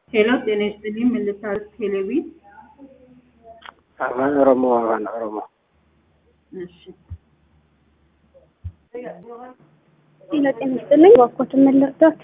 ሄሎ ጤና ይስጥልኝ ምን ልታደርግ ቴሌቪ afaan oromoo afaan oromoo እሺ ጤና ጤና ይስጥልኝ እባክዎትን ምን ልርዳዎት?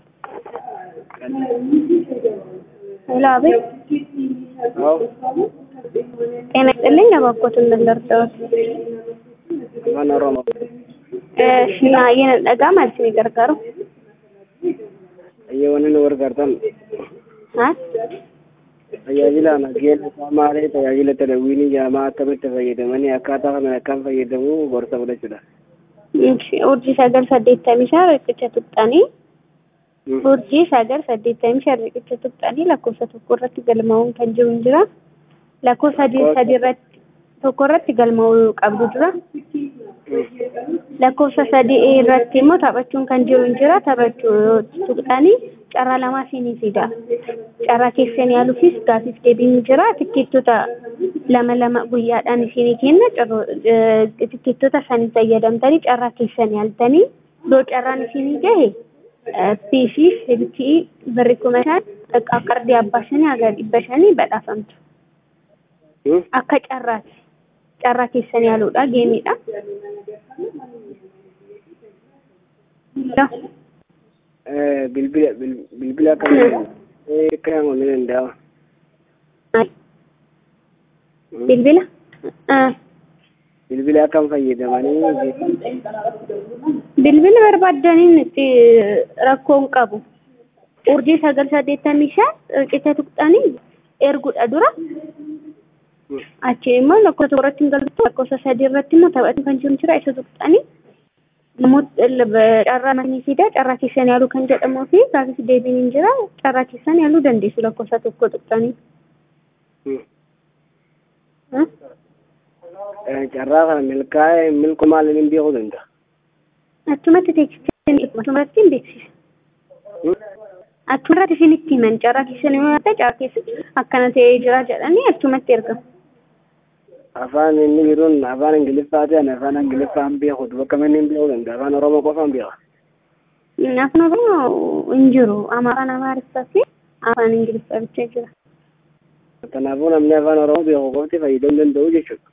ሄሎ አቤት አዎ ጤና ይስጥልኝ እባክዎትን ምን ልርዳዎት? afaan oromoo እሺ naayeen dhagaa maal isinii gargaaru? ayyaawwan nu gargaartan haa tajaajila nageenya qaamaalee tajaajila televiizyinii jaamaa akkamitti fayyadamanii akkaataa kanaan akkam fayyadamuu gorsa fudhachuudha. Ishi, urjii sagal saddeettamii shan riqicha tuqxanii urjii sagal saddeettamii shan riqicha tuqxanii lakkoofsa tokko irratti galmaa'uun kan jiru hin jira lakkoofsa sadii sadii irratti tokko irratti galmaa'uu qabdu dura lakkoofsa sadii irratti immoo taphachuun kan jiru hin jira taphachuu tuqxanii carraa lamaa siinii fida carraa keessan yaaluufis gaafiif deebiin hin jira tikkeettota lama lama guyyaadhaan isinii kenna tikkeettota sanii fayyadamtanii carraa keessan yaaltanii yoo carraan isinii gahe piisii silkii birri kuma shan qardii abbaa shanii haga dhibba shanii badhaafamtu akka carraati carraa keessan yaaluudha geemiidha. bilbila bilbila akkamitti kan ni danda'ama. Bilbila? bilbila akkam fayyadamanii Bilbila barbaadaniin itti rakkoon qabu. Urjii sagal saddeettamii shan riqicha tuqxanii erguudha dura. Achi immoo lakkoofsa tokko irratti hin galtu lakkoofsa sadii irratti immoo taphatiin kan jiru jira isa tuqxanii namoota carraa manii fida carraa keessan yaaluu kan jedhamuu fi gaafis deebiin hin jira carraa keessan yaaluu dandeessu lakkoofsa tokko tuqxanii. carraa kana milkaa'ee milku maaliin hin beekuu danda'a. Achumatti teeksisanii achumatti hin beeksisa. Achumatti isinitti himan carraa keessan yoo yaadda carraa keessa akkana ta'ee jira jedhanii achumatti ergamu. afaan inni jiruun afaan ingiliffaa ta'an afaan ingiliffaa hin beeku bakka inni hin beekuu danda'a afaan oromoo qofa hin beeka. Afaan oromoo hin jiru afaan amaariffaa fi afaan ingiliffaa bicha jira. Kanaafuu namni afaan oromoo beeku qofti fayyadamuu danda'u jechuudha.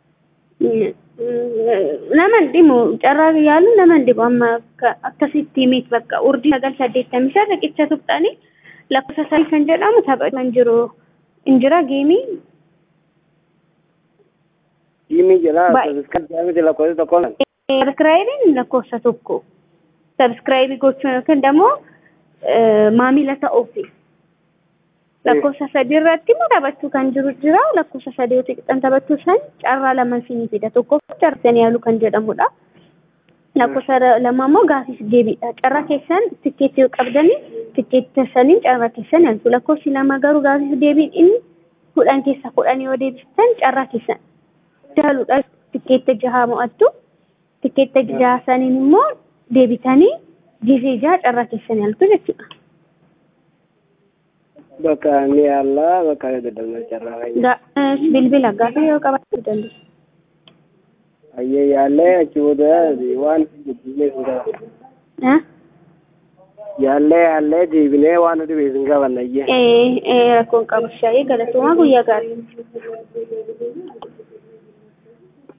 Nama hin dhimu carraa yaalu nama hin dhibu amma akkasitti miti bakka urjii sagal saddeettamii shan riqicha tuqxanii lakkoofsa sadii kan jedhamu tapha kan jiru hin jira geemii Diimii jira Baay'ee. sabiskaabii miti lakkoofsa tokko lan. sabskraayibiin lakkoofsa tokko sabskraayibii gochuun yookiin immoo maamila ta'uufi lakkoofsa sadii irratti immoo taphachuu kan jiru jira lakkoofsa sadii yoo xiqqaan taphachuu san carraa lama isinii fida tokkoof carraa yaaluu kan jedhamudha lakkoofsa lama immoo gaafis deebiidha carraa keessan tikkeetti yoo qabdanii tikkeetti saniin carraa keessan yaaltu lakkoofsi lama garuu gaafis deebiin inni kudhan keessa kudhan yoo deebistan carraa keessan jaaluudha tikkeetta jahaa mo'attu tikkeetta jahaa saniin immoo deebitanii gisee jaha carraa keessan yaaltu jechuudha. Bakka ni yaallaa bakka dadhabna carraa fayyadamu. Ga- bilbila gaafa yoo qabaachuu dandeessu. Ayyee yaallee achi booda waan deebinee hin qabanne. Eh? Yaallee yaallee deebinee waan nuti beeku hin qabanne ayyee. Eh, eh, rakkoon qabu shaayii galatoomaa guyyaa gaarii.